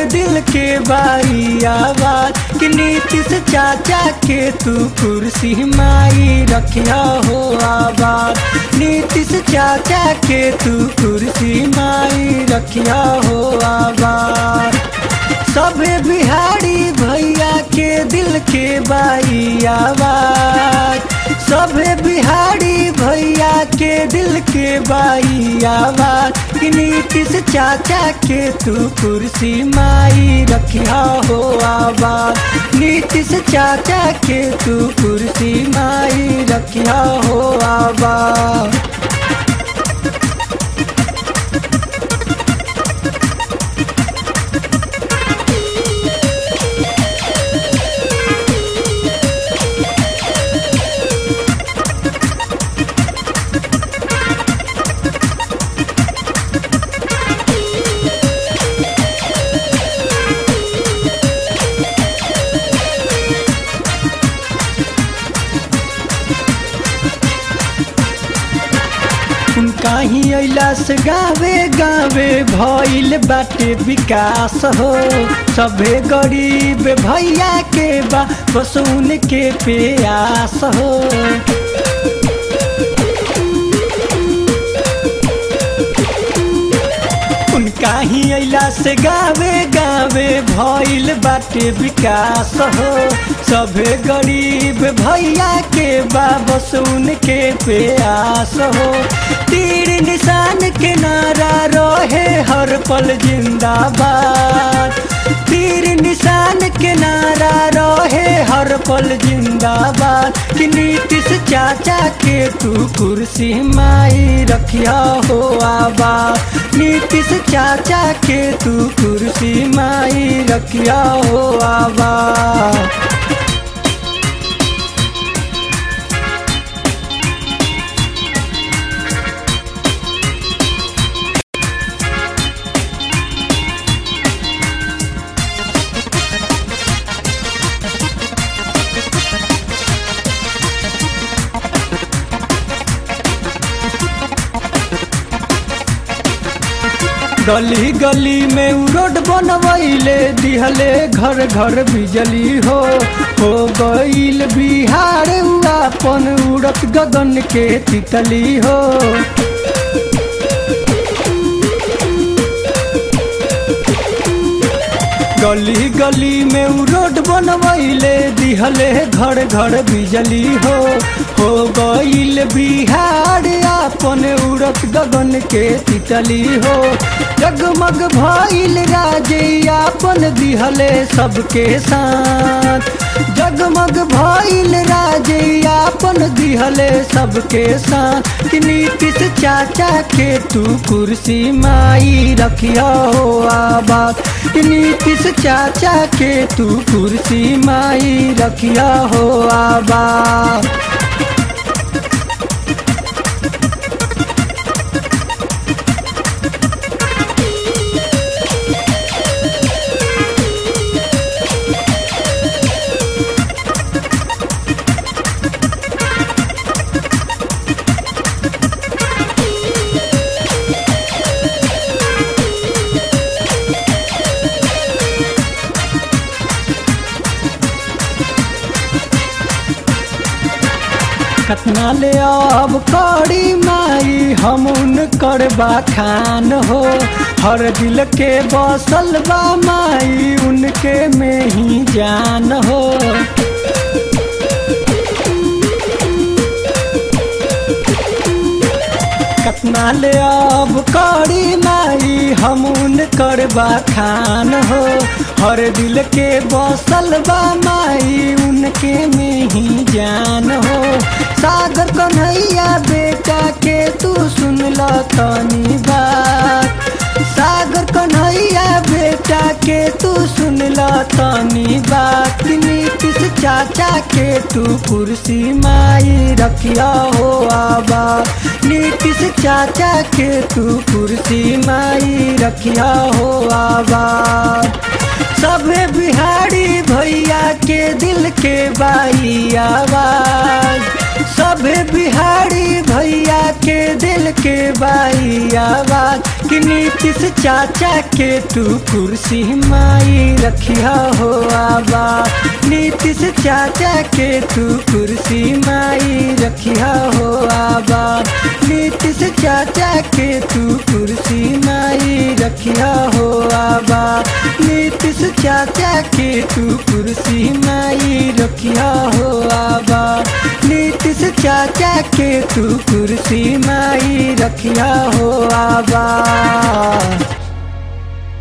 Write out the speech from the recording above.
दिल के बाई आवाज कि नीतीश चाचा के तू कुर्सी माई रखिया हो आबाद नीतीश चाचा के तू कुर्सी माई रखिया हो आबाद सभे बिहारी भैया के दिल के बाई आवाज सभे बिहारी भैया के दिल के बाई आवाज कि नीतीश चाचा के तू कुर्सी माई रखिया हो आवाज नीतीश चाचा के तू कुर्सी माई रखिया हो आवाज उनका ही अला से गावे गावे भइल बाटे विकास हो सभे गरीब भैया के बा बस उनके प्यास हो उनका ही अला से गावे गावे भइल बाटे विकास हो सभे गरीब भैया के बा बस उनके प्यास हो तीर निशान के नारा रहे हर पल जिंदाबाद तीर निशान के नारा रहे हर पल जिंदाबाद कि नीतीश चाचा के तू कुर्सी माई रखिया हो आबाद नीतीश चाचा के तू कुर्सी माई रखिया हो आबाद गली गली में उ रोड बनवैले दिहले घर घर बिजली हो हो गईल बिहार उ अपन उड़त गगन के तितली हो गली गली में उ रोड बनवैले दिहले घर घर बिजली हो हो गईल बिहार अपन उड़त गगन के तितली हो जगमग भइल राजे अपन दिहले सबके साथ जगमग भइल राजे अपन दिहले सबके साथ कि नीतीश चाचा के तू कुर्सी माई रखिया हो आबाद कि नीतीश चाचा के तू कुर्सी माई रखिया हो आबाद कतना ले अब करी माई हम उन करबा खान हो हर दिल के बसल बा माई उनके में ही जान हो कतना ले अब करी माई हम उन करबा खान हो हर दिल के बसल बा माई उनके में ही जान हो सागर कन्हैया बेटा के तू सुन ल तनी बात सागर कन्हैया बेटा के तू सुन ल तनी बात नीतीश चाचा के तू कुर्सी माई रखिया हो आबा नीतीश चाचा के तू कुर्सी माई रखिया हो आबा सभे बिहारी भैया के दिल के बाई आवाज सभे बिहारी भैया के दिल के बाई आवाज कि नीतीश चाचा के तू कुर्सी माई रखिया हो आबाद नीतीश चाचा के तू कुर्सी माई रखिया हो आबाद नीतीश चाचा के तू कुर्सी माई रखिया हो आबाद नीतीश चाचा के तू कुर्सी माई रखिया हो आबाद नीतीश चाचा के तू कुर्सी माई रखिया हो आबाद